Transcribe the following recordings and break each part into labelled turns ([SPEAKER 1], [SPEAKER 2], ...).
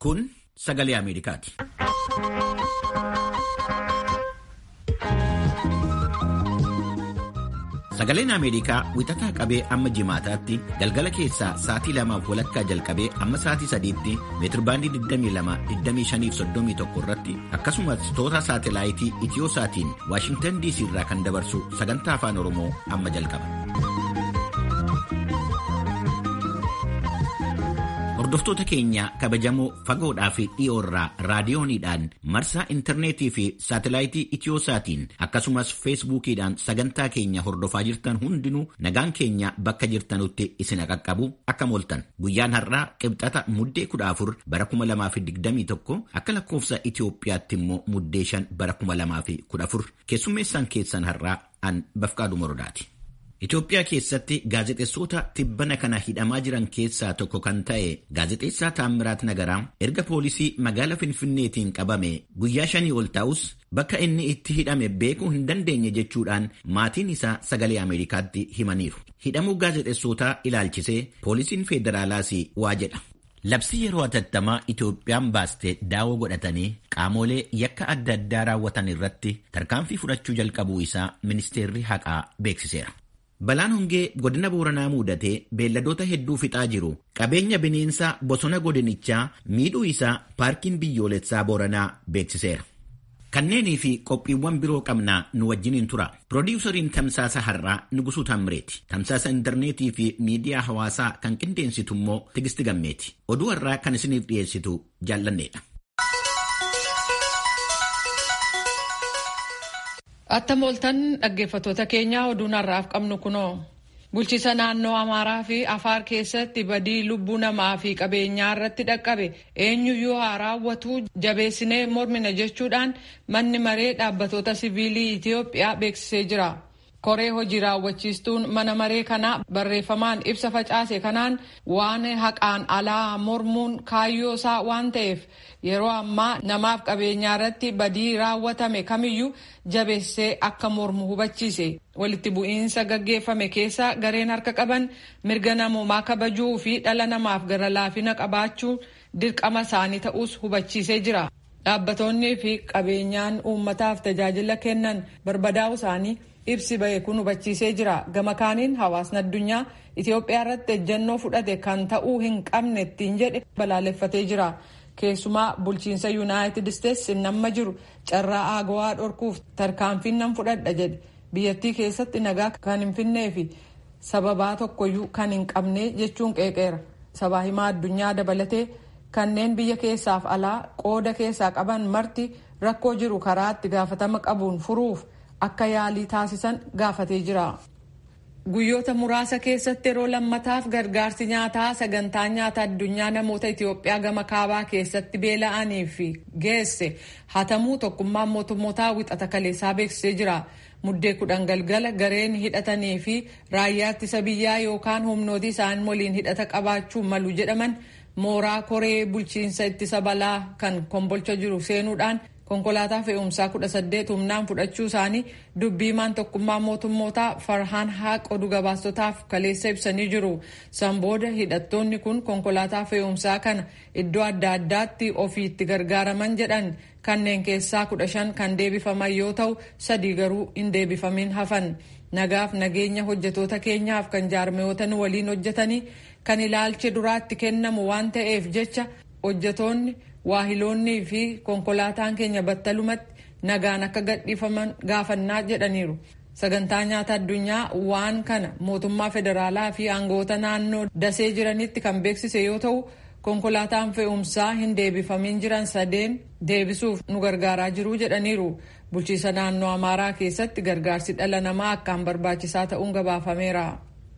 [SPEAKER 1] Kun sagalee Ameerikaati. Sagaleen Ameerikaa wixataa qabee amma jimaataatti galgala keessaa sa'aatii lamaaf walakkaa jalqabee amma sa'aatii sadiitti meetirbaandii 22-25-31 irratti akkasumas toora saatelaayitii Itiyoo-saatiin Waashingtan DC irraa kan dabarsu sagantaa afaan Oromoo amma jalqaba. Hordoftoota keenya kabajamoo fagoodhaa fi dhiyoorraa raadiyooniidhaan marsaa intarneetii fi saatelaayitii Itiyoo-saatiin akkasumas feesbuukiidhaan sagantaa keenya hordofaa jirtan hundinuu nagaan keenya bakka jirtanutti isin qaqqabu akka mooltan guyyaan har'aa qibxata muddee 14 bara 2021 akka lakkoofsa Itiyoophiyaatti immoo muddee 5 bara 2014 keessummeessaan keessan har'aa an bafqaadhu morodaati. Itoophiyaa keessatti gaazexeessota tibbana kana hidhamaa jiran keessaa tokko kan ta'e gaazexeessaa Taammiraat Nagaraa erga poolisii magaala Finfinneetiin qabame guyyaa shanii ol ta'us bakka inni itti hidhame beekuu hin dandeenye jechuudhaan maatiin isaa sagalee Ameerikaatti himaniiru. Hidhamuu gaazexeessotaa ilaalchisee poolisiin federaalaas waa jedha. Labsii yeroo atattamaa Itoophiyaan baaste daawoo godhatanii qaamolee yakka adda addaa raawwatan irratti tarkaanfii fudhachuu jalqabuu isaa ministeerri haqaa beeksiseera. Balaan hongee godina Booranaa muudatee beelladoota hedduu fixaa jiru qabeenya bineensaa bosona godinichaa miidhuu isaa paarkiin biyyoolessaa Booranaa beeksiseera. Kanneenii fi qophiiwwan biroo qabnaa nu wajjiniin tura. Pirodiwusariin tamsaasa har'aa Nugusuu Tammireeti. Tamsaasa intarneetii fi miidiyaa hawaasaa kan qindeensitu immoo Tigisti Gammeeti. Oduu har'aa kan isiniif dhiyeessitu jaallanneedha.
[SPEAKER 2] Attam ooltan dhaggeeffattoota keenyaa oduun har'aaf qabnu kunoo bulchiisa naannoo Amaaraa fi Afaar keessatti badii lubbuu namaa fi qabeenyaa irratti dhaqqabe eenyuyyuu haa raawwatu jabeessinee mormina jechuudhaan manni maree dhaabbatoota siviilii Itiyoophiyaa beeksisee jira. Koree hojii raawwachiistuun mana maree kanaa barreeffamaan ibsa facaase kanaan waan haqaan alaa mormuun kaayyoo isaa waan ta'eef yeroo ammaa namaaf qabeenyaa irratti badii raawwatame kamiyyuu jabeessee akka mormu hubachiise. Walitti bu'iinsa gaggeeffame keessa gareen harka qaban mirga namoomaa kabajuu fi dhala namaaf gara laafina qabaachuu dirqama isaanii ta'us hubachiisee jira. Dhaabbatoonni fi qabeenyaan uummataaf tajaajila kennan barbadaa'u isaanii ibsi bahe kun hubachiisee jira. Gama kaaniin hawaasni addunyaa Itoophiyaa irratti ejjennoo fudhate kan ta'uu hin qabne ittiin jedhe balaaleffatee jira. Keessumaa bulchiinsa Yuunaayitid Isteetsi namma jiru carraa aagawaa dhorkuuf tarkaanfiin nan fudhadha jedhe. Biyyattii keessatti nagaa kan hin finnee fi sababaa tokkoyyuu kan hin qabne jechuun qeeqeera. Sabaa himaa addunyaa dabalatee kanneen biyya keessaaf alaa qooda keessaa qaban marti rakkoo jiru karaa itti gaafatama qabuun furuuf akka yaalii taasisan gaafatee jira. Guyyoota muraasa keessatti yeroo lammataaf gargaarsi nyaataa sagantaa nyaata addunyaa namoota Itoophiyaa gama kaabaa keessatti beela'anii fi geesse hatamuu tokkummaan mootummootaa wixata kaleessaa beeksisee jira. Muddee kudhan galgala gareen hidhatanii fi raayyaa ittisa biyyaa yookaan humnooti isaan waliin hidhata qabaachuu malu jedhaman mooraa koree bulchiinsa ittisa balaa kan kombolcha jiru seenuudhaan konkolaataa fe'umsaa kudha saddeet humnaan fudhachuu isaanii dubbiimaan tokkummaa mootummootaa farhaan haaq oduu gabaastotaaf kaleessa ibsanii jiru. San booda hidhattoonni kun konkolaataa fe'umsaa kana iddoo adda addaatti ofiitti gargaaraman jedhan kanneen keessaa kudha shan kan deebifaman yoo ta'u sadii garuu hin deebifamin hafan. Nagaaf nageenya hojjetoota keenyaaf kan jaarmiyoota nu waliin hojjetanii kan ilaalchi duraatti kennamu waan ta'eef jecha hojjetoonni waahiloonnii fi konkolaataan keenya battalumatti nagaan akka gadhiifaman gaafannaa jedhaniiru. Sagantaa nyaata addunyaa waan kana mootummaa federaalaa fi aangoota naannoo dasee jiranitti kan beeksise yoo ta'u konkolaataan fe'umsaa hin deebifamin jiran sadeen deebisuuf nu gargaaraa jiru jedhaniiru. Bulchiisa naannoo Amaaraa keessatti gargaarsi dhala namaa akkaan barbaachisaa ta'uun gabaafameera.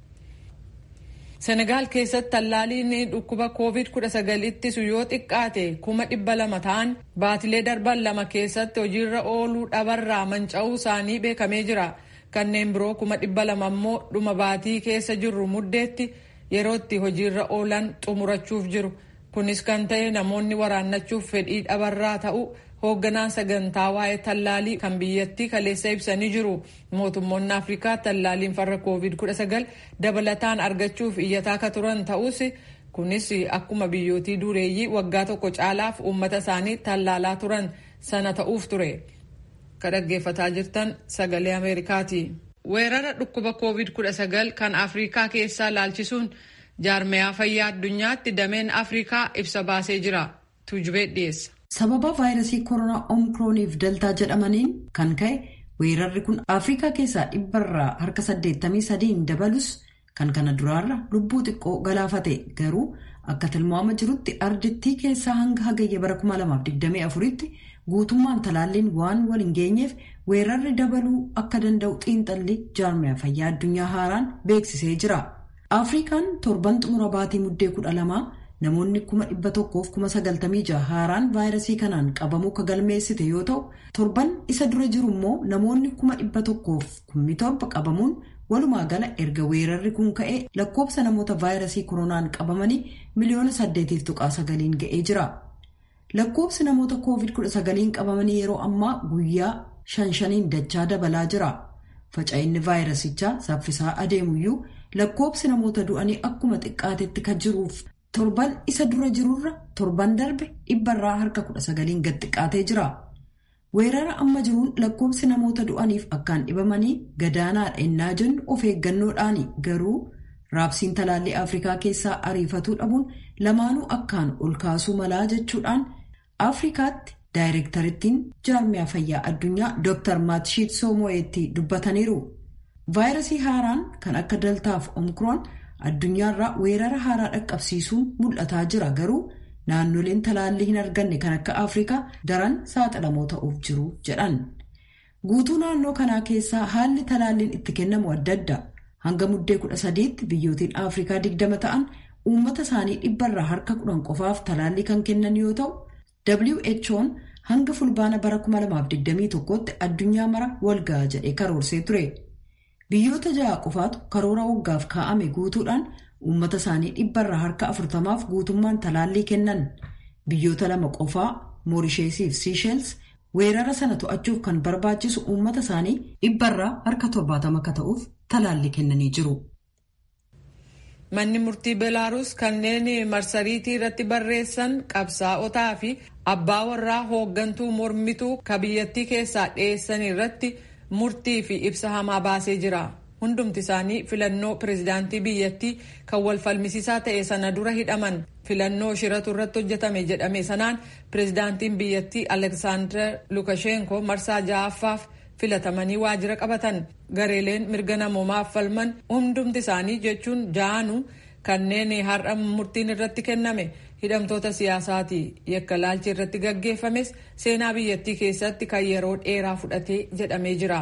[SPEAKER 2] Senegaal keessatti tallaaliin dhukkuba COVID-19 ittisu yoo xiqqaate kuma dhibba lama ta'an baatilee darban lama keessatti hojiirra ooluu dhabarraa manca'uu isaanii beekamee jira. Kanneen biroo kuma dhibba lama immoo dhuma baatii keessa jirru muddeetti yeroo itti hojiirra oolan xumurachuuf jiru. Kunis kan ta'e namoonni waraannachuuf fedhii dhabarraa ta'u hoogganaan sagantaa waa'ee tallaalii kan biyyattii kaleessa ibsanii jiru. Mootummoonni Afrikaa tallaaliin farra COVID-19 dabalataan argachuuf iyyataa akka turan ta'us kunis akkuma biyyootii dureeyyii waggaa tokko caalaaf uummata isaanii tallaalaa turan sana ta'uuf ture ka dhaggeeffataa jirtan sagalee ameerikaati. weerara dhukkuba covid 19 kan afriikaa keessaa laalchisuun jaarmayaa fayyaa addunyaatti dameen afriikaa ibsa baasee jira tuujubee dhiyeessa.
[SPEAKER 3] sababa vaayirasii koronaa omikrooniif daltaa jedhamaniin kan ka'e weerarri kun afriikaa keessaa dhibbarraa harka 83 dabalus kan kana duraarra lubbuu xiqqoo galaafate garuu akka tilmaama jirutti ardittii keessaa hanga hagayya bara 2024tti guutummaan talaalliin waan wal hin geenyeef weerarri dabaluu akka danda'u xiinxalli jaarmayaa fayyaa addunyaa haaraan beeksisee jira. afrikaan torban xumura baatii muddee kudha lamaa namoonni kuma dhibba tokkoof kuma sagaltamii jaha haaraan vaayirasii kanaan qabamuu ka galmeessite yoo ta'u torban isa dura jiru immoo namoonni kuma dhibba tokkoof kummi torba qabamuun walumaa gala erga weerarri kun ka'ee lakkoobsa namoota vaayirasii koronaan qabamanii miliyoona saddeetiif tuqaa sagaliin ga'ee jira. lakkoobsi namoota koovid 19 qabamanii yeroo ammaa guyyaa shan shaniin dachaa dabalaa jira. faca'inni vaayirasichaa saffisaa adeemuyyuu lakkoobsi namoota du'anii akkuma xiqqaatetti kan jiruuf torban isa dura jirurra torban darbe dhibbarraa harka 19 gad xiqqaatee jira. weerara amma jiruun lakkoobsi namoota du'aniif akkaan dhibamanii gadaanaadha ennaa jennu of eeggannoodhaani garuu raabsiin talaallii afrikaa keessaa ariifatuu dhabuun lamaanuu akkaan ol kaasuu malaa jechuudhaan afrikaatti daayirektarittiin jaarmiyaa fayyaa addunyaa dr maatshiit soomo'eetti dubbataniiru vaayirasii haaraan kan akka daltaaf omikroon addunyaarraa weerara haaraa dhaqqabsiisuun mul'ataa jira garuu naannoleen talaallii hin arganne kan akka afrikaa daran saaxilamoo ta'uuf jiru jedhan guutuu naannoo kanaa keessaa haalli talaalliin itti kennamu adda adda hanga muddee kudha sadiitti biyyootiin afrikaa digdama ta'an uummata isaanii dhibbarraa harka kudhan qofaaf talaallii kan kennan yoo ta'u who'n hanga fulbaana bara 2021tti addunyaa mara walga'a jedhee karoorsee ture biyyoota ja'a qofaatu karoora waggaaf kaa'ame guutuudhaan uummata isaanii dhibbarraa harka afurtamaaf guutummaan talaallii kennan biyyoota lama qofaa moorisheesiif siishels weerara sana to'achuuf kan barbaachisu uummata isaanii dhibbarraa harka torbaatama akka ta'uuf talaallii kennanii jiru.
[SPEAKER 2] Manni murtii Belaaruus kanneen marsariitii irratti barreessan qabsaa'otaa fi abbaa warraa hooggantuu mormituu ka biyyattii keessaa dhiyeessan irratti murtii fi ibsa hamaa baasee jira. Hundumti isaanii filannoo pirezidaantii biyyattii kan wal falmisiisaa ta'e sana dura hidhaman filannoo shiratu irratti hojjetame jedhame sanaan pirezidaantiin biyyattii Aleksaandar Lukashenko marsaa ja'affaaf filatamanii waajjira qabatan gareeleen mirga namoomaaf falman hundumti isaanii jechuun ja'anu kanneen har'a murtiin irratti kenname hidhamtoota siyaasaati yakka laalchi irratti gaggeeffames seenaa biyyattii keessatti kan yeroo dheeraa fudhatee jedhamee jira.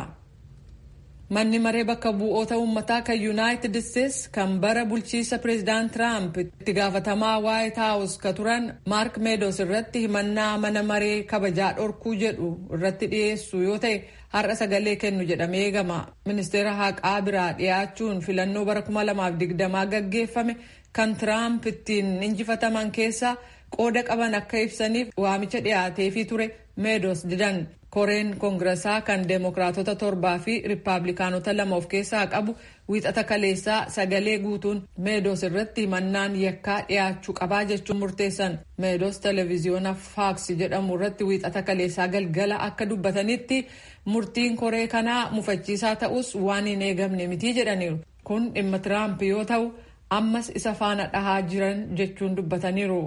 [SPEAKER 2] Manni maree bakka bu'oota uummataa kan Yuunaayitid Isteets kan bara bulchiisa pireezidaant Tiraamp itti gaafatamaa Waayit Haawus ka turan Maark Meedos irratti himannaa mana maree kabajaa dhorkuu jedhu irratti dhiyeessu yoo ta'e har'a sagalee kennu jedhamee eegama. Ministeera haqaa biraa dhiyaachuun filannoo bara 2020 gaggeeffame kan Tiraamp ittiin injifataman keessaa qooda qaban akka ibsaniif waamicha dhiyaateefii ture Meedos didan. koreen koongirasaa kan deemokiraatota torbaa fi riippaabilikaanota lama of keessaa qabu wiixata kaleessaa sagalee guutuun meedos irratti himannaan yakkaa dhiyaachuu qabaa jechuun murteessan meedos televiziyoona faaks jedhamu irratti wiixata kaleessaa galgala akka dubbatanitti murtiin koree kanaa mufachiisaa ta'us waan hin eegamne mitii jedhaniiru kun dhimma tiraamp yoo ta'u ammas isa faana dhahaa jiran jechuun dubbataniiru.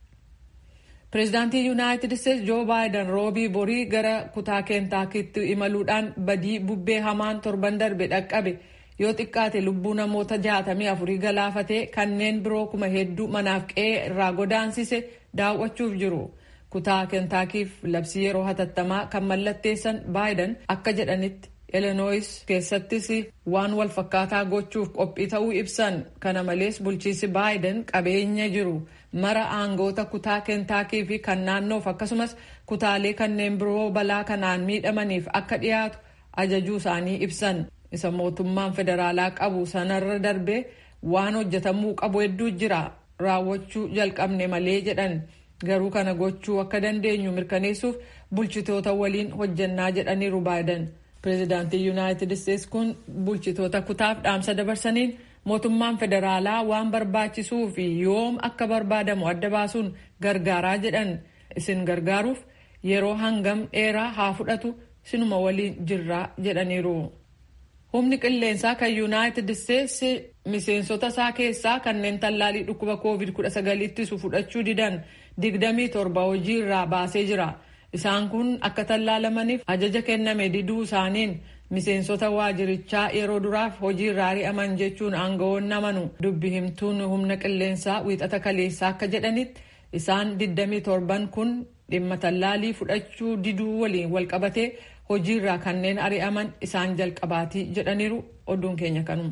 [SPEAKER 2] Pireezidaantii Yuunaayitid Isteets Joo Baayiden roobii borii gara kutaa keentaakitti imaluudhaan badii bubbee hamaan torban darbe dhaqqabe yoo xiqqaate lubbuu namoota jaatamii afurii galaafatee kanneen biroo kuma hedduu manaaf qe'ee irraa godaansise daawwachuuf jiru. Kutaa keentaakiif labsii yeroo hatattamaa kan mallatteessan Baayiden akka jedhanitti Elenois keessattis waan wal fakkaataa gochuuf qophii ta'uu ibsan. Kana malees bulchiinsi Baayiden qabeenya jiru. mara aangoota kutaa keentaakii fi kan naannoof akkasumas kutaalee kanneen biroo balaa kanaan miidhamaniif akka dhiyaatu ajajuu isaanii ibsan isa mootummaan federaalaa qabu sanarra darbee waan hojjetamuu qabu hedduu jira raawwachuu jalqabne malee jedhan garuu kana gochuu akka dandeenyu mirkaneessuuf bulchitoota waliin hojjannaa jedhaniiru baayiden pireezidaantii yuunaayitid isteets kun bulchitoota kutaaf dhaamsa dabarsaniin mootummaan federaalaa waan barbaachisuu fi yoom akka barbaadamu adda baasuun gargaaraa jedhan isin gargaaruuf yeroo hangam dheeraa haa fudhatu sinuma waliin jirraa jedhaniiru. Humni qilleensaa kan Yuunaayitid Isteetsi miseensota isaa keessaa kanneen tallaalii dhukkuba COVID-19 ittisu fudhachuu didan 27 hojii irraa baasee jira. Isaan kun akka tallaalamaniif ajaja kenname diduu isaaniin miseensota waajirichaa yeroo duraaf hojii irraa ari'aman jechuun aangawoonni amanu dubbi himtuun humna qilleensaa wiixata kaleessaa akka jedhanitti isaan 27 kun dhimma tallaalii fudhachuu diduu waliin walqabatee hojiirraa kanneen ari'aman isaan jalqabaatii jedhaniiru oduun keenya kanuma.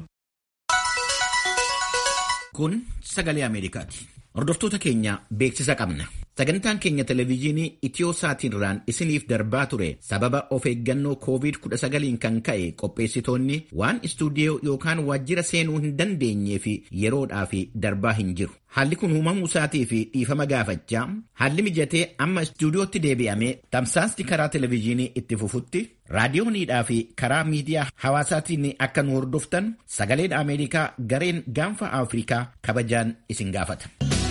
[SPEAKER 1] Kun sagalee Ameerikaati. Hordoftoota keenya beeksisa qabna. Sagantaan keenya televezyiinii Itiyoo Saatiirraan isiniif darbaa ture sababa of eeggannoo COVID-19 kan ka'e qopheessitoonni waan istuudiyoo yookaan waajjira seenuu hin dandeenyee fi yeroodhaaf darbaa hin jiru. Haalli kun uumamuu isaatii fi dhiifama gaafachaa haalli mijatee amma istuudiyootti deebi'amee tamsaasni karaa televezyiinii itti fufutti raadiyooniidhaa fi karaa miidiyaa hawaasaatiin akka nu hordoftan sagaleen Ameerikaa gareen gaanfa Afrikaa kabajaan isin gaafata.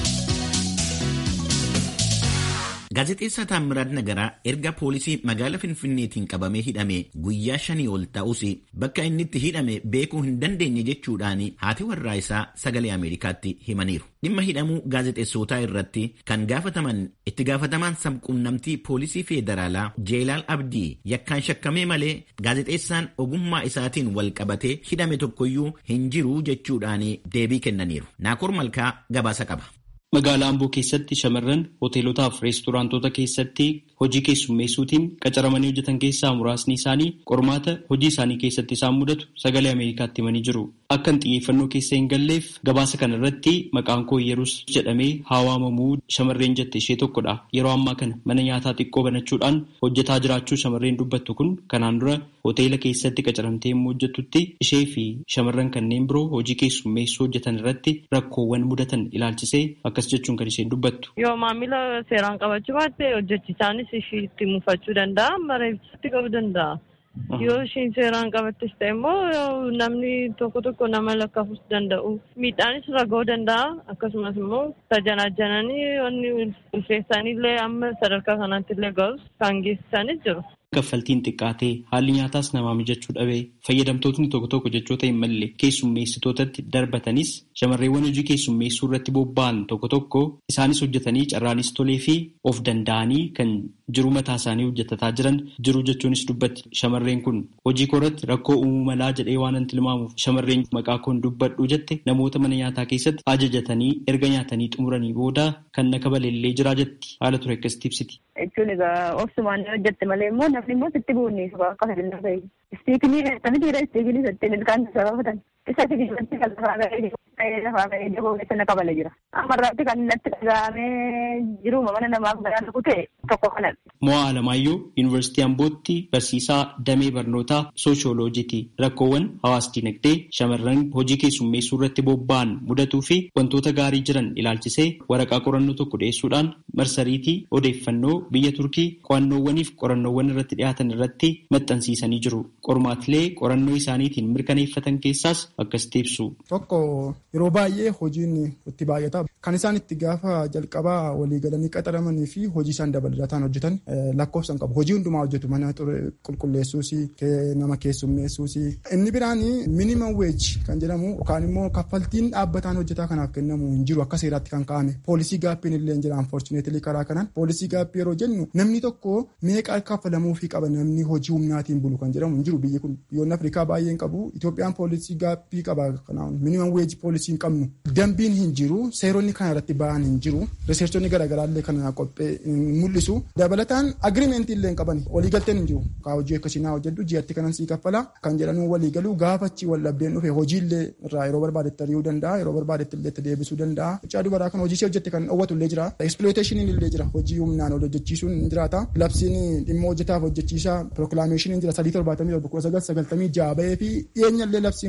[SPEAKER 1] Gaazexeessaa Taammiraat Nagaraa erga poolisii magaala Finfinneetiin qabamee hidhame guyyaa shanii ol ta'us bakka inni itti hidhame beekuu hin dandeenye jechuudhaan haati warraa isaa sagalee Ameerikaatti himaniiru. Dhimma hidhamuu gaazexeessootaa irratti kan gaafataman itti gaafatamaan sabquunnamtii poolisii feederaalaa Jeelaal Abdii yakkaan shakkamee malee gaazexeessaan ogummaa isaatiin wal qabatee hidhame tokkoyyuu hin jiru jechuudhaan deebii kennaniiru. Naakoor Malkaa gabaasa qaba.
[SPEAKER 4] Magaalaa Amboo keessatti shamarran hoteelotaa fi reesturaantoota keessatti hojii keessummeessuutiin qacaramanii hojjetan keessaa muraasni isaanii qormaata hojii isaanii keessatti isaan mudatu sagalee Ameerikaatti himanii jiru. Akka hin xiyyeeffannoo keessa hin galleef gabaasa kana irratti maqaan koo Yerus jedhamee haa waamamuu shamarreen jette ishee tokkodha. Yeroo ammaa kana mana nyaataa xiqqoo banachuudhaan hojjetaa jiraachuu shamarreen dubbattu kun kanaan dura hoteela keessatti qacaramtee yommuu hojjettutti ishee fi shamarran kanneen biroo hojii keessummeessuu hojjetan irratti rakkoowwan mudatan ilaalchisee akkas jechuun kan isheen dubbattu.
[SPEAKER 5] Yoo maamila seeraan qabachuu baatte hojjechisaanis ishii itti muufachuu danda'a mareeffatti qabuu danda'a. Yoo ishiin seeraan qabattes ta'e immoo namni tokko tokko nama lakkaafus danda'u. Miidhaanis raga'uu danda'a akkasumas immoo tajanaajananii wanni ulfeessanillee amma sadarkaa kanaatti illee ga'us kan geessisanis jiru.
[SPEAKER 4] Kaffaltiin xiqqaatee haalli nyaataas namaa mijachuu dhabee fayyadamtootni tokko tokko jechoota hin malle keessummeessitootatti darbatanis shamarreewwan hojii keessummeessuu irratti bobba'an tokko tokko isaanis hojjetanii carraanis tolee fi of danda'anii kan jiru mataa isaanii hojjetataa jiran jiru jechuunis dubbatti shamarreen kun hojii koorratti rakkoo uumuu malaa jedhee waan an tilmaamuuf shamarreen maqaa koon dubbadhu jette namoota mana nyaataa keessatti ajajatanii erga nyaatanii xumuranii booda kan na kabalellee jira jetti haala ture akkasitti ibsiti.
[SPEAKER 6] jechuun egaa obsumaan jette malee immoo namni immoo sitti buunni akka filannoo ta'e. Istiikinii akkamitti jedha istiikinii satteen ilkaan sababatan. Isa sigiilatti kan lafaa ga'ee lafaa ga'ee jaboo keessa na kabale jira. Amma irratti kan natti dhaga'amee jiruma mana namaaf garaan kute tokko kanadha.
[SPEAKER 4] Mo'aa Alamaayyoo Yuunivarsiitii Ambootti barsiisaa damee barnootaa sooshooloojiiti. Rakkoowwan hawaas dinagdee shamarran hojii keessummeessuu irratti bobba'an mudatuu fi wantoota gaarii jiran ilaalchisee waraqaa qorannoo tokko dhiyeessuudhaan marsariitii odeeffannoo biyya Turkii qo'annoowwaniif qorannoowwan irratti dhiyaatan irratti maxxansiisanii jiru. Qormaatilee qorannoo isaaniitiin mirkaneeffatan keessaas akkasitti ibsu.
[SPEAKER 7] Tokko yeroo baay'ee hojiin itti baay'ata. Kan isaan itti gaafa jalqabaa walii galanii qaxaramanii fi hojii isaan dabalataan hojjetan lakkoofsan qabu. Hojii hundumaa hojjetu mana qulqulleessuus nama keessummeessuus. Inni biraan minimum wage kan jedhamu yookaan immoo kaffaltiin dhaabbataan hojjetaa kanaaf kennamu hin jiru akka seeraatti kan kaa'ame. Poolisii gaappiin illee hin jira unfortunately karaa kanaan. Poolisii gaappii yeroo jennu namni tokko meeqa kaffalamuufii qaba namni hojii humnaatiin bulu kan jedhamu hin jiru biyyi kun biyyoonni Afrikaa baay'een qabu. Itoophiyaan poolisii gaappii qaba kanaan minimum wage poolisii hin qabnu. Dambiin hin jiru seeronni kana irratti ba'an hin jiru. Riseerchonni garaagaraa illee kana qophee mul'isu. Dabalataan agiriimentii illee hin qaban waliigalteen hin jiru. Kaa hojii akkasii naa hojjedhu ji'atti kanan sii kaffala kan jedhanuu waliigaluu gaafachi wal dhabdeen dhufe hojii illee irraa yeroo barbaadetti ari'uu danda'a yeroo barbaadetti illee itti deebisuu danda'a. Mucaa dubaraa kan hojii ishee hojjette kan dhoowwatu illee jira. Exploitationiin illee jira hojii humnaan ol hojjechiisuun hin jiraata. Labsiin dhimma hojjetaaf hojjechiisaa pirokilaameeshiniin jira sadii torbaatamii torba kudha sagal sagaltamii ja'a bahee fi dhiyeenya illee labsiin kun fooyya'ee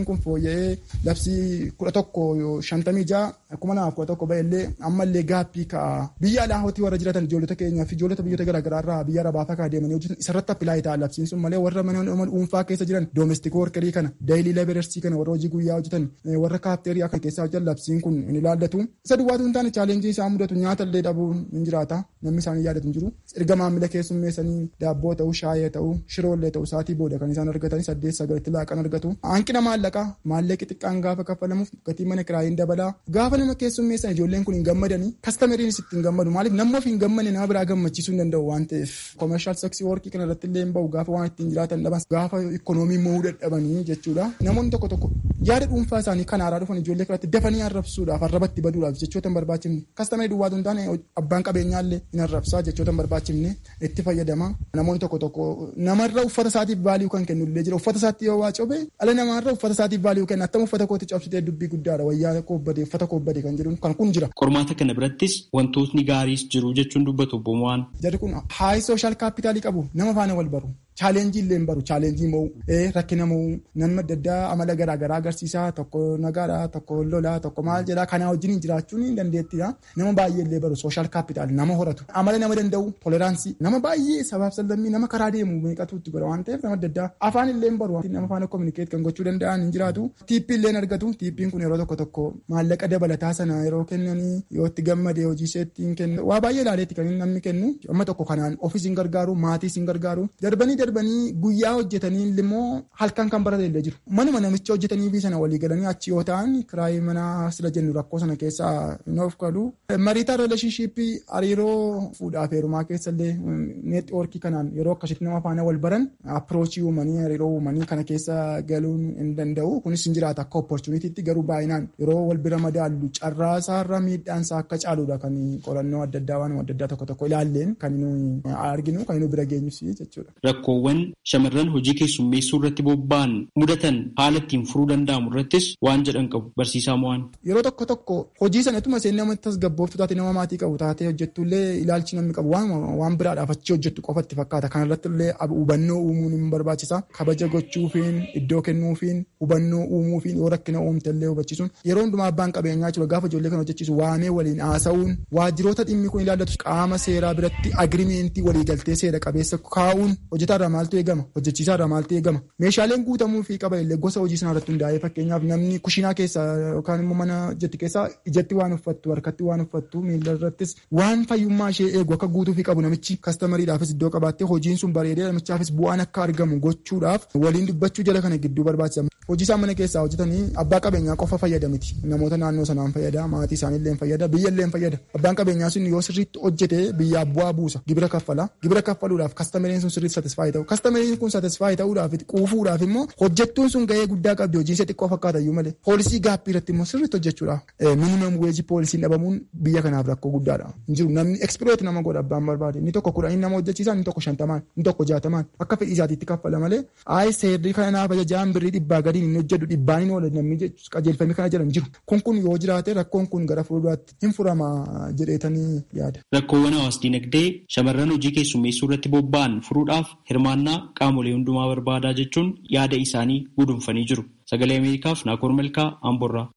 [SPEAKER 7] fooyya'ee labsii kudha tokko shantamii ja'a kuma lamaaf kudha tokko ba'ellee ammallee gaappii ka'a biyya alaa hootii warra jiratan ijoollota keenyaa fi ijoollota biyyoota garaagaraa irraa biyya arabaa fakkaa deemanii hojjetan isarratti appilaayi ta'a labsiin sun malee warra mana dhuunfaa keessa jiran doomestik workerii kana daayilii leeberersii kana warra hojii guyyaa hojjetan warra kaafteerii akka keessaa hojjetan labsiin kun ni ilaallatu isa duwwaatu hin taane chaalenjii isaa mudatu nyaata illee dhabuun hin jiraata namni isaanii yaadatu hin jiru erga maamila keessummeessanii daabboo ta'uu shaayee ta'uu shiroollee ta'uu isaatii booda kan isaan argatan saddeet sagalitti laaqan argatu hanqina maallaqaa maallaqi xiqqaan gaafa kaffalamuuf gatii mana kiraayiin dabalaa gaafa nama keessummeessan ijoolleen kun hin gammadanii kastameriinis itti hin gammadu maaliif namni of hin gammanne nama biraa gammachiisuu hin danda'u waan ta'eef koomershaal seksii workii kana irratti illee hin bahu gaafa waan ittiin jiraatan dhaban gaafa ikoonoomii mo'uu dadhabanii jechuudha namoonni tokko tokko yaada dhuunfaa isaanii kan haaraa dhufan ijoollee kanatti dafanii arrabsuudhaaf arrabatti baduudhaaf jechoota hin barbaachifne kastamerii duwwaatu hin taane abbaan qabeenyaa illee hin arrabsaa jechoota hin barbaachifne itti fayyadama namoonni tokko tokko namarra uffata isaatiif vaaliyuu kan kennu illee jira uffata isaatti yoo waa cobe ala namaarra uffata isaatiif vaaliyuu kenna attam uffata kootti cabsitee dubbii guddaadha wayyaa koobbade uffata koobbade kan jedhu kan kun jira.
[SPEAKER 4] Qormaata kana birattis wantootni gaariis jiru jechuun dubbatu bomo'aan.
[SPEAKER 7] Jarri kun haayi sooshaal kaapitaalii qabu nama faana wal baru. chaalenjii illee hin baru chaalenjii mo'u rakkina mo'u namni adda addaa amala garaagaraa agarsiisaa tokko nagaadha tokko lolaa tokko maal jedhaa kanaa wajjin jiraachuun hin dandeettidha nama baay'ee illee baru sooshaal kaapitaal nama horatu amala nama danda'u toleraansii nama baay'ee sabaaf sallammii nama karaa deemu meeqatu itti godha waan ta'eef nama adda addaa afaan illee hin baru nama faana kominikeet kan gochuu danda'an hin jiraatu tiippii illee argatu tiippiin kun yeroo tokko tokko maallaqa dabalataa sana yeroo kennanii yoo itti gammadee hojii isheetti hin kennu waa baay'ee ilaaleetti kan namni kennu amma tokko kanaan ofiis hin gargaaru maatiis hin gargaaru darbanii darbanii guyyaa hojjetanii immoo halkan kan barate illee jiru. Manuma namicha hojjetanii fi sana walii galanii achi yoo ta'an kiraayii mana sila jennu rakkoo sana keessaa hin of qalu. Mariitaa rileeshinshiippii hariiroo fuudhaaf heerumaa keessa illee neetwoorkii kanaan yeroo akkasitti nama faana wal baran appiroochii uumanii hariiroo uumanii kana keessa galuun hin danda'u. Kunis hin jiraata akka opportunitiitti garuu baay'inaan yeroo wal bira madaallu carraasaarra miidhaansaa akka caaludha kan qorannoo adda addaa waan adda addaa tokko tokko ilaalleen kan nu arginu kan nu bira geenyus jechuudha.
[SPEAKER 4] Rakkoowwan shamarran hojii keessummeessuu irratti bobba'an mudatan haala ittiin furuu danda'amu irrattis waan jedhan qabu barsiisaa mo'an.
[SPEAKER 7] Yeroo tokko tokko hojii sanatuma isheen nama tasgabbooftu taate nama maatii qabu taatee hojjettullee ilaalchi namni qabu waan biraadhaaf achi hojjettu qofatti fakkaata. Kanarratti illee hubannoo uumuun ni barbaachisa. Kabaja gochuufiin iddoo kennuufiin hubannoo uumuufiin yoo rakkina uumte illee hubachiisuun yeroo hundumaa abbaan qabeenyaa jiru gaafa ijoollee kan hojjechiisu waamee waliin haasa'uun waajjiroota dhimmi kun ilaallatu qaama seeraa biratti agirimentii waliigaltee seera qabeessa kaa'uun hojjetaarraa maaltu eegama hojjechiisaa irraa maaltu eegama meeshaaleen guutamuu fi qaban illee gosa hojii sanaa irratti hundaa'ee fakkeenyaaf namni kushiinaa keessa yookaan immoo mana hojjetti keessa ijatti waan uffattu harkatti waan uffattu miila irrattis waan fayyummaa ishee eegu akka guutuu fi qabu namichi kastamariidhaafis iddoo qabaattee hojiin sun bareedee namichaafis bu'aan akka argamu gochuudhaaf waliin dubbachuu jala kana gidduu barbaachisa. Hojii isaan mana keessaa hojjetanii abbaa qabeenyaa qofa fayyada miti namoota naannoo sanaan fayyada maatii isaanii illee fayyada biyya illee fayyada abbaan qabeenyaa sun yoo sirriitti hojjete biyyaaf bu'aa buusa gibira kaffala gibira kaffaluudhaaf kastamariin sun sirriitti satisfaayi ta'u kastamariin kun satisfaayi ta'uudhaaf quufuudhaaf immoo hojjettuun sun gahee guddaa qabdi hojiin ishee xiqqoo fakkaata iyyuu malee poolisii gaappii irratti immoo sirriitti hojjechuudha minimum weejii poolisiin dhabamuun biyya kanaaf rakkoo guddaadha hin jiru namni ekspireet nama godha abbaan barbaade inni tokko kudhanii nama hojjechiisa inni tokko shantamaan inni tokko jaatamaan akka fedhii isaatiitti kaffala malee ayi seerri kanaaf ajajaan birrii dhibbaa gadiin inni hojjetu dhibbaan hin oola namni qajeelfame kana jedhan jiru kun kun yoo jiraate rakkoon kun gara fuulduraatti hin furama jedheetanii yaada.
[SPEAKER 4] Rakkoowwan hawaas dinagdee shamarran hojii keessummeessuu irratti bobba'an furuudhaaf hirmaannaa qaamolee hundumaa barbaadaa jechuun yaada isaanii gudunfanii jiru. Sagalee Ameerikaaf Naakoor Malkaa Amborraa.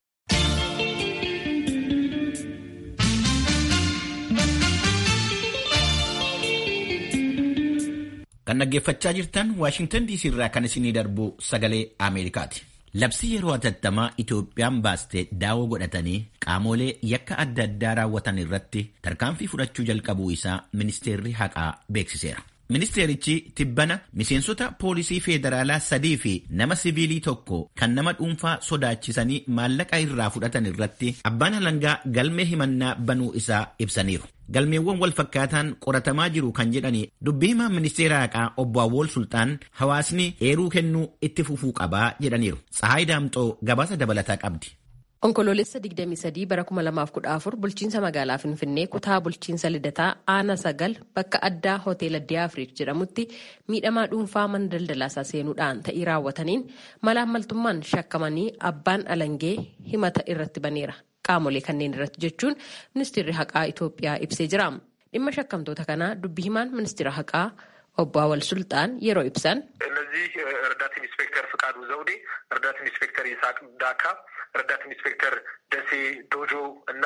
[SPEAKER 1] Kan dhaggeeffachaa jirtan Waashingtan DC irraa kan isinii darbu sagalee Ameerikaati. Labsii yeroo hatattamaa Itoophiyaan baaste daawoo godhatanii qaamolee yakka adda addaa raawwatan irratti tarkaanfii fudhachuu jalqabuu isaa ministeerri haqaa beeksiseera. Ministeerichi tibbana miseensota poolisii feederaalaa sadii fi nama siviilii tokko kan nama dhuunfaa sodaachisanii maallaqa irraa fudhatan irratti abbaan alangaa galmee himannaa banuu isaa ibsaniiru. Galmeewwan wal fakkaataan qoratamaa jiru kan jedhani dubbii himaa ministeera haqaa obbo Awwool Sultaan hawaasni eeruu kennuu itti fufuu qabaa jedhaniiru. Tsahaay Daamxoo gabaasa dabalataa qabdi.
[SPEAKER 8] Onkoloolessa 23 bara 2014 bulchiinsa magaalaa Finfinnee kutaa bulchiinsa Lidataa Aana Sagal bakka addaa Hoteela Diyaafriik jedhamutti miidhamaa dhuunfaa mana daldalaasaa seenuudhaan ta'ii raawwataniin malaammaltummaan shakkamanii abbaan alangee himata irratti baneera. Qaamolee kanneen irratti jechuun ministeerri haqaa Itoophiyaa ibsee jira. Dhimma shakkamtoota kanaa dubbi himaan ministeera haqaa obbo Awwal Sultaan yeroo ibsan
[SPEAKER 9] እነዚህ ረዳት ኢንስፔክተር ፍቃዱ ዘውዴ፣ ረዳት ኢንስፔክተር ይስሐቅ ዳካ፣ ረዳት ኢንስፔክተር ደሴ ዶጆ እና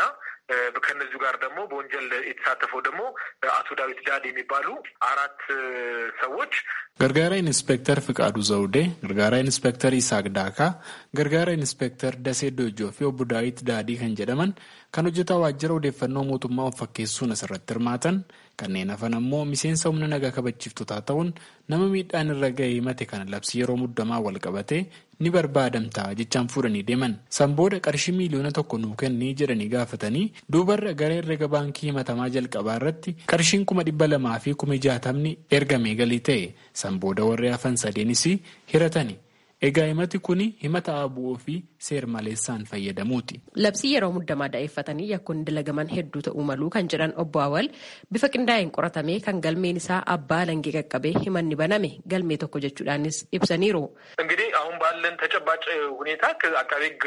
[SPEAKER 9] ከነዚሁ ጋር ደግሞ በወንጀል የተሳተፈው ደግሞ አቶ ዳዊት ዳድ የሚባሉ አራት ሰዎች
[SPEAKER 10] ገርጋራ ኢንስፔክተር ፍቃዱ ዘውዴ፣ ገርጋራ ኢንስፔክተር ይስሐቅ ዳካ፣ ገርጋራ ኢንስፔክተር ደሴ ዶጆ fi obbo Daawit Daadii kan jedhaman kan hojjetaa waajjira odeeffannoo mootummaa of fakkeessuun asirratti hirmaatan kanneen hafan ammoo miseensa humna nagaa kabachiiftotaa ta'uun nama miidhaan irra ga'ee himate kana labsii yeroo muddamaa wal qabate ni barbaadamtaa jechaan fuudhanii deeman san booda qarshii miiliyoona tokko nuu kennii jedhanii gaafatanii duubarra gara herrega baankii himatamaa jalqabaa irratti qarshiin kuma dhibba lamaa fi kuma jaatamni ergamee galii ta'e san booda warri hafan sadeenis hiratani. Egaa himati kun himata abu'oo fi seer maleessaan fayyadamuuti.
[SPEAKER 8] Labsii yeroo muddamaa daa'effatanii yakkoon dalagaman hedduu ta'uu maluu kan jedhan obbo Awwal bifa qindaa'een qoratamee kan galmeen isaa abbaa langee qaqqabee himanni baname galmee tokko jechuudhaanis ibsaniiru.
[SPEAKER 9] እንግዲህ አሁን ባለን ተጨባጭ ሁኔታ አቃቤ ሕግ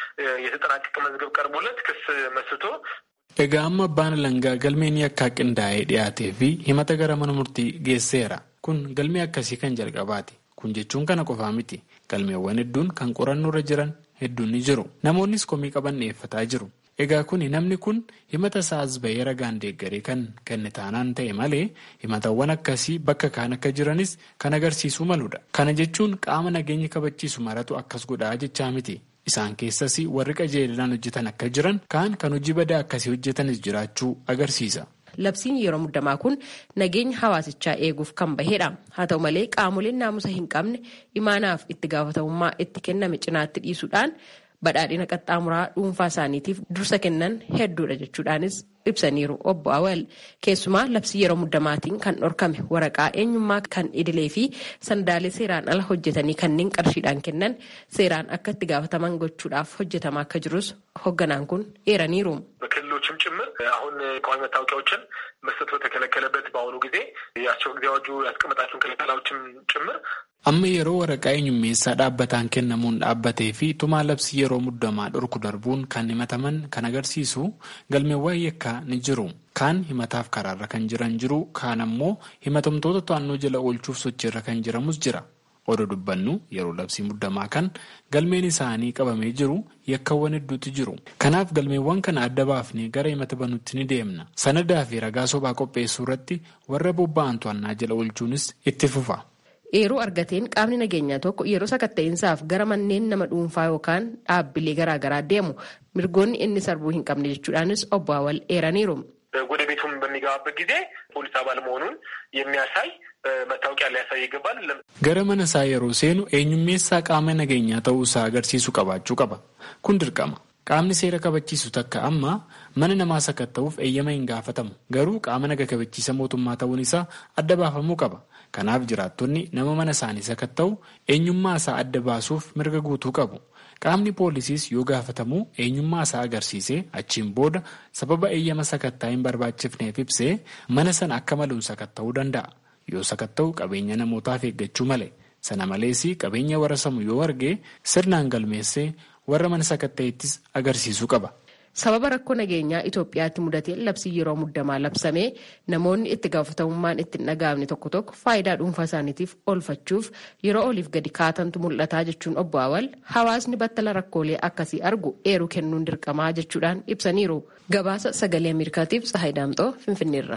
[SPEAKER 9] የተጠናቀቀ መዝገብ ቀርቦለት ክስ መስቶ
[SPEAKER 10] Egaa amma abbaan langaa galmeen yakkaa qindaa'ee dhiyaatee fi himata gara mana murtii geesseera. Kun galmee akkasii kan jalqabaati. Kun jechuun kana qofaa miti. Galmeewwan hedduun kan qorannoo irra jiran hedduun ni jiru. Namoonnis komii qaban dhiyeeffataa jiru. Egaa kun namni kun himata isaas bahee ragaan deeggaree kan kenne taanaan ta'e malee himatawwan akkasii bakka kaan akka jiranis kan agarsiisuu maludha. Kana jechuun qaama nageenya kabachiisu maratu akkas godhaa jechaa miti. Isaan keessas warri qajeelinaan hojjetan akka jiran kaan kan hojii badaa akkasii hojjetanis jiraachuu agarsiisa.
[SPEAKER 8] Labsiin yeroo muddamaa kun nageenya hawaasichaa eeguuf kan bahedha. Haa ta'u malee qaamoleen naamusa hin qabne imaanaaf itti gaafatamummaa itti kenname cinaatti dhiisuudhaan badhaadhina qaxxaamuraa dhuunfaa isaaniitiif dursa kennan hedduudha jechuudhaanis ibsaniiru obbo Awwal keessumaa labsii yeroo muddamaatiin kan dhorkame waraqaa eenyummaa kan idilee fi sandaalee seeraan ala hojjetanii kanneen qarshiidhaan kennan seeraan akka itti gaafataman gochuudhaaf hojjetamaa akka jirus hoogganaan kun eeraniiru.
[SPEAKER 9] በክልሎችም ጭምር አሁን ቋሚ መታወቂያዎችን መስጠት በተከለከለበት በአሁኑ ጊዜ የአስቸኳይ ጊዜ አዋጁ ያስቀመጣቸውን ክልከላዎችም ጭምር
[SPEAKER 10] Amma yeroo waraqaa eenyummeessaa dhaabbataan kennamuun dhaabbatee fi tumaa labsii yeroo muddamaa dhorku darbuun kan himataman kan agarsiisu galmeewwan yakkaa ni jiru. Kaan himataaf karaarra kan jiran jiru kaan ammoo himatamtoota to'annoo jala oolchuuf sochiirra kan jiramus jira. Odoo dubbannu yeroo labsii muddamaa kan galmeen isaanii qabamee jiru yakkawwan hedduutu jiru. Kanaaf galmeewwan kana adda baafnee gara himata banuutti ni deemna. Sanadaa fi ragaa sobaa qopheessuu irratti warra bobba'an to'annaa jala oolchuunis itti fufa.
[SPEAKER 8] Eeruu argateen qaamni nageenyaa tokko yeroo sakatta'insaaf gara manneen nama dhuunfaa yookaan dhaabbilee garaagaraa deemu mirgoonni inni sarbuu hin qabne jechuudhaanis obbo Awwal eeraniiru.
[SPEAKER 9] ወደ ቤቱም በሚገባበት ጊዜ ፖሊስ አባል መሆኑን የሚያሳይ መታወቂያ ሊያሳይ ይገባል።
[SPEAKER 10] Gara mana isaa yeroo seenu eenyummeessaa qaama nageenyaa ta'uu isaa agarsiisu qabaachuu qaba. Kun dirqama. Qaamni seera kabachiisu takka amma mana namaa sakatta'uuf eeyyama hin gaafatamu. Garuu qaama naga kabachiisa mootummaa ta'uun isaa adda baafamuu qaba. Kanaaf jiraattonni nama mana isaanii sakatta'u eenyummaa isaa adda baasuuf mirga guutuu qabu. Qaamni poolisiis yoo gaafatamu eenyummaa isaa agarsiisee achiin booda sababa eeyyama sakattaa hin barbaachifneef ibsee mana sana akka maluun sakatta'uu danda'a. Yoo sakatta'u qabeenya namootaaf eeggachuu malee. Sana malees qabeenya warra samu yoo arge sirnaan galmeessee warra mana sakatta'ettis agarsiisuu qaba.
[SPEAKER 8] Sababa rakkoo nageenyaa Itoophiyaatti mudatee labsii yeroo muddamaa labsamee namoonni itti gaafatamummaan itti hin dhaga'amne tokko tokko faayidaa dhuunfaa isaaniitiif oolfachuuf yeroo oliif gadi kaatantu mul'ataa jechuun obbo Awwal hawaasni battala rakkoolee akkasii argu eeruu kennuun dirqamaa jechuudhaan ibsaniiru. Gabaasa sagalee Ameerikaatiif Tsahaay Daamxoo Finfinneerra.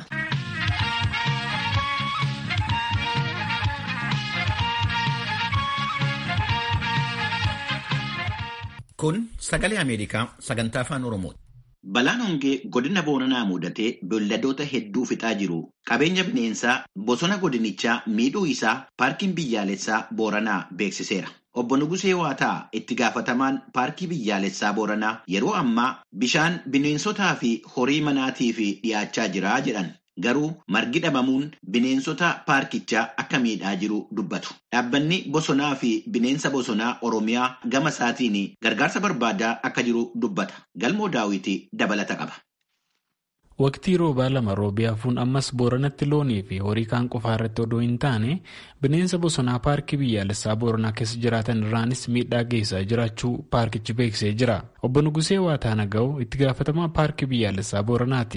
[SPEAKER 1] Kun sagalee Ameerikaa sagantaa afaan Oromooti.
[SPEAKER 11] Balaan hongee godina Booranaa mudatee beelladoota hedduu fixaa jiru. Qabeenya bineensaa bosona godinichaa miidhuu isaa paarkiin biyyaalessaa Booranaa beeksiseera. Obbo Nugusee Waataa itti gaafatamaan paarkii biyyaalessaa Booranaa yeroo ammaa bishaan bineensotaa fi horii manaatiif dhiyaachaa jira jedhan. Garuu margi dhabamuun bineensota paarkichaa akka miidhaa jiru dubbatu. Dhaabbanni bosonaa fi bineensa bosonaa Oromiyaa gama isaatiin gargaarsa barbaadaa akka jiru dubbata. Galmoo daawwitii dabalata qaba.
[SPEAKER 10] Waqtii roobaa lama roobii hafuun ammas booranatti loonii fi horii kaan qofaa irratti odoo hin taane bineensa bosonaa paarkii biyyaalessaa booranaa keessa jiraatan irraanis miidhaa geessaa jiraachuu paarkichi beeksisee jira. Obbo Nugusee Waataa Naga'oo itti gaafatamaa paarkii biyyaalessaa booranaati.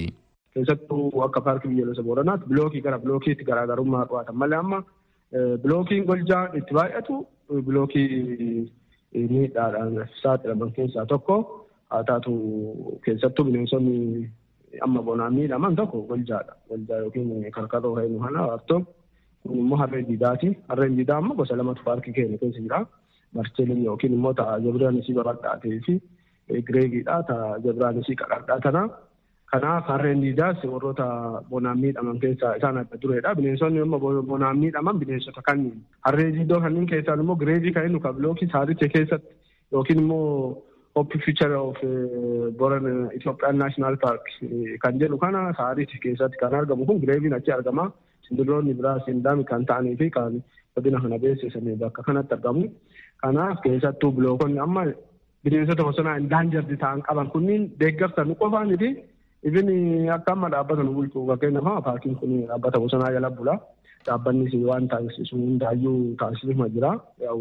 [SPEAKER 12] keessattuu akka paarkii biyyoolessa booranaatti bilookii gara bilookiitti garaagarummaa qabaatan malee amma bilookiin goljaan itti baay'atu bilookii miidhaadhaan saaxilaman keessaa tokko haa taatu keessattuu bineensonni amma bonaan miidhaman tokko goljaadha. Goljaa yookiin karkarroo heenu kana waartoo kun immoo harree diidaati. Harreen diidaa amma gosa lamatu paarkii keenya keessa jira. Marcheeliin yookiin immoo ta'a jabiraanisii babal'aatee fi gireegiidha. Ta'a jabiraanisii qaqal'aa tana. Kanaaf harreen diidaas warroota bonaan miidhaman keessaa isaan adda dureedha. Bineensonni amma bonaan miidhaman bineensota kanneen. Harree diidoo kanneen keessaan immoo gireevii kan inni kabilookii saarichee keessatti yookiin immoo Hopi Future of Boran Ethiopian National Park kan jedhu kana saarichi keessatti kan argamu kun gireeviin achi argama. Sindiroonni biraas hindaami kan ta'anii fi kan godina kana beeksisanii bakka kanatti argamu. Kanaaf keessattuu bilookonni amma bineensota bosonaa indaanjardi ta'an qaban kunniin deeggarsa nu qofaanii fi Ibin akka amma dhaabbata nu bulchu fakkeenyaaf paarkiin kun dhaabbata bosonaa jala bula. Dhaabbannis waan taasisu hundaayyuu taasisuma jira.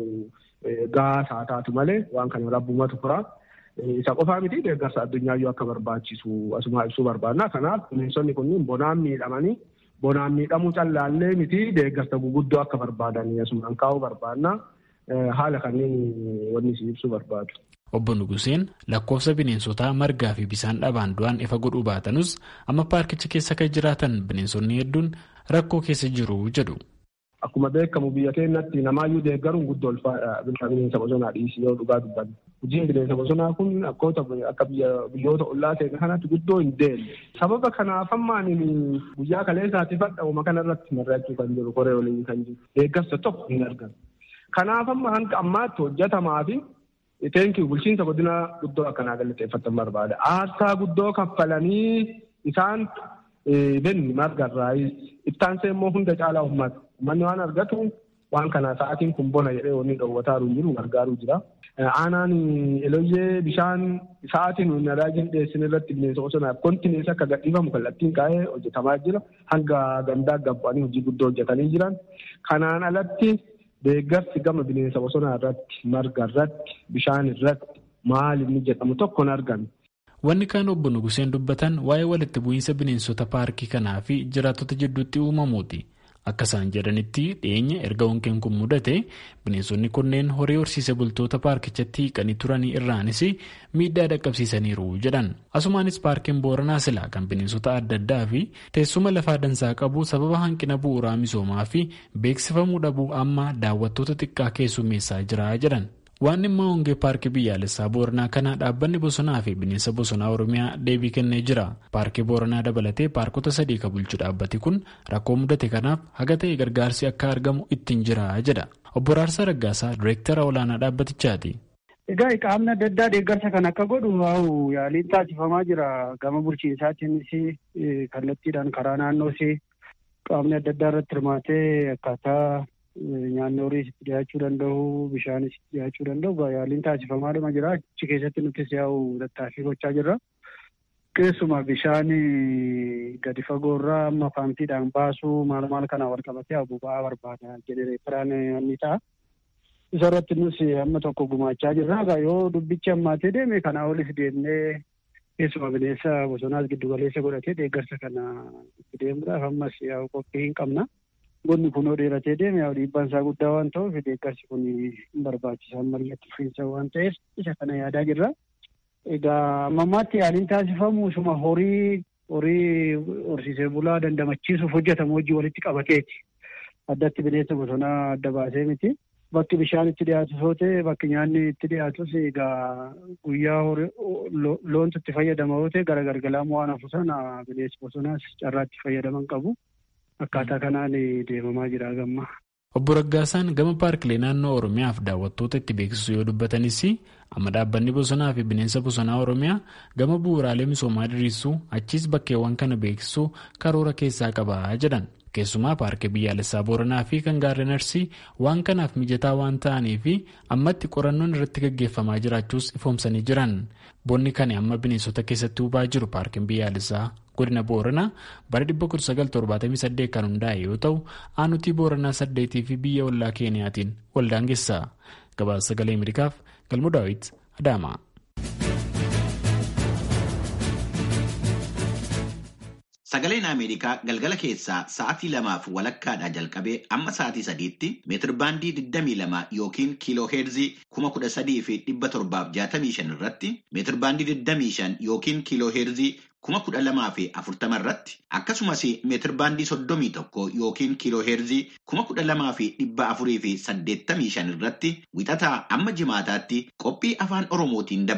[SPEAKER 12] Gahaa haa taatu malee waan kana rabbumatu fura. Isa qofaa miti deeggarsa addunyaayyuu akka barbaachisu asuma ibsuu barbaadna. Kanaaf bineensonni kunniin bonaan miidhamanii bonaan miidhamuu callaallee miti deeggarsa guguddoo akka barbaadanii asumaan kaa'uu barbaadna. Haala kanneen wanni si ibsuu barbaadu.
[SPEAKER 10] Obbo Nuguseen lakkoofsa bineensotaa margaa fi bishaan dhabaan du'an ifa godhuu baatanus amma paarkicha keessa kan jiraatan bineensonni hedduun rakkoo keessa jiru jedhu.
[SPEAKER 12] Akkuma beekamu biyya keenyatti namaayyuu deeggaruun guddoo ulfaadha bineensa bosonaa dhiisii yoo dhugaa dubbanne. Hojiin bineensa bosonaa kun akka biyyoota ollaa keenya kanatti guddoo hin deemne. Sababa kanaaf ammaan guyyaa kaleessaatti fadhaa'uma kanarratti mari'achuu kan jiru koree waliin kan jiru deeggarsa tokko hin argamu. Kanaaf amma hanga ammaatti hojjetamaa fi Teenkii bulchiinsa godina guddoo akkanaa galateeffatan barbaada. Aarsaa guddoo kaffalanii isaan benni margarraa ittaansee immoo hunda caalaa uummata. Uummanni waan argatu waan kana sa'aatiin kun bona jedhee wanni dhoowwataaru hin jiru gargaaruu jira. Aanaan eloyyee bishaan sa'aatiin nuyi nadaajin dhiyeessin irratti bineensa bosonaaf kontinees akka gadhiifamu kallattiin kaa'ee hojjetamaa jira. Hanga gandaa gabbaanii hojii guddoo hojjetanii jiran. Kanaan alatti deeggarsi gama bineensa bosonaa irratti marga irratti bishaan irratti maal inni jedhamu tokko hin argame.
[SPEAKER 10] Wanni kaan obbo Nuguseen dubbatan waa'ee walitti bu'iinsa bineensota paarkii kanaa fi jiraattota jidduutti uumamuuti. Akka isaan jedhanitti dhiyeenya erga honkeen kun mudate bineensonni kunneen horii horsiise bultoota paarkichatti hiiqanii turanii irraanis miidhaa dhaqqabsiisaniiru jedhan. Asumaanis paarkiin Booranaa Silaa kan bineensota adda addaa fi teessuma lafaa dansaa qabu sababa hanqina bu'uuraa misoomaa fi beeksifamuu dhabuu amma daawwattoota xiqqaa keessummeessaa jira jedhan. Waan dhimma hongee paarkii biyyaalessaa Booranaa kana dhaabbanni bosonaa fi bineensa bosonaa Oromiyaa deebii kennee jira. Paarkii Booranaa dabalatee paarkota sadii kan bulchu dhaabbati kun rakkoo mudate kanaaf haga ta'e gargaarsi akka argamu ittiin jira jedha. Obbo Raarsaa Raggaasaa Direektara olaanaa dhaabbatichaati.
[SPEAKER 13] Egaa qaamni adda addaa deeggarsa kan akka godhu yaaliin taasifamaa jira. Gama bulchiinsaatiinis kallattiidhaan karaa naannoos qaamni adda addaa irratti hirmaatee akkaataa nyaanni horiis itti dhiyaachuu danda'u bishaanis itti dhiyaachuu danda'u yaaliin taasifamaadhuma jira achi keessatti nutis yaa'u tattaaffii gochaa jirra. Keessumaa bishaan gadi fagoorraa amma paampiidhaan baasuu maal maal kana wal qabatee boba'aa barbaada jenereeteraan inni ta'a. Isa irratti nus amma tokko gumaachaa jirra. Yoo dubbichi hammaatee deeme kanaa olis deemnee keessumaa bineensa bosonaas giddu galeessa godhatee deeggarsa kana itti deemuudhaaf ammas yaa'u qophii hin qabna. Bonni kunoo dheeratee deeme yaa'u dhiibbaan isaa guddaa waan ta'uuf deeggarsi kun hin barbaachisan mari'atti fufiinsa waan ta'eef isa kana yaadaa jirra. Egaa ammammaatti yaaliin taasifamu suma horii horii horsiisee bulaa dandamachiisuuf hojjetamu hojii walitti qabateeti. Addatti bineensa bosonaa adda baasee miti. Bakki bishaan itti dhiyaatu soo ta'e bakki nyaanni itti dhiyaatus egaa guyyaa loontu itti fayyadama yoo ta'e gara gargalaamuu waan hafu sana bineensi bosonaas carraa itti fayyadaman qabu. Akkaataa kanaan deemamaa jira gamma.
[SPEAKER 10] Obbo Raggaasaan gama paarkilee naannoo Oromiyaaf daawwattoota itti beeksisu yoo dubbatanis amma dhaabbanni bosonaa fi bineensa bosonaa Oromiyaa gama bu'uuraalee misoomaa diriirsuu achiis bakkeewwan kana beeksisuu karoora keessaa qaba jedhan. Keessumaa paarkii biyyaalessaa Booranaa fi kan gaarreen Arsii waan kanaaf mijataa waan ta'aniif ammatti qorannoon irratti gaggeeffamaa jiraachuus ifoomsanii jiran. Bonni kan amma bineensota keessatti hubaa jiru paarkiin biyyaalessaa godina Booranaa bara 1978 kan hundaa'e yoo ta'u aanutii Booranaa saddeetii fi biyya ollaa Keeniyaatiin waldaangeessa. Gabaasa sagalee Ameerikaaf Galmoo Daawit Adaama.
[SPEAKER 11] Sagaleen Ameerikaa galgala keessaa sa'aatii lamaaf walakkaadhaa jalqabee amma sa'aatii sadiitti meetirbaandii 22 yookiin kiiloo heerzii 13,765 irratti meetirbaandii 25 yookiin kiiloo heerzii kuma kudha lamaa fi afurtama irratti akkasumas meetirbaandii soddomii tokko yookiin kiiloo heerzii kuma kudha lamaa fi dhibba afurii fi saddeettamii shan irratti wixataa amma jimaataatti qophii afaan oromootiin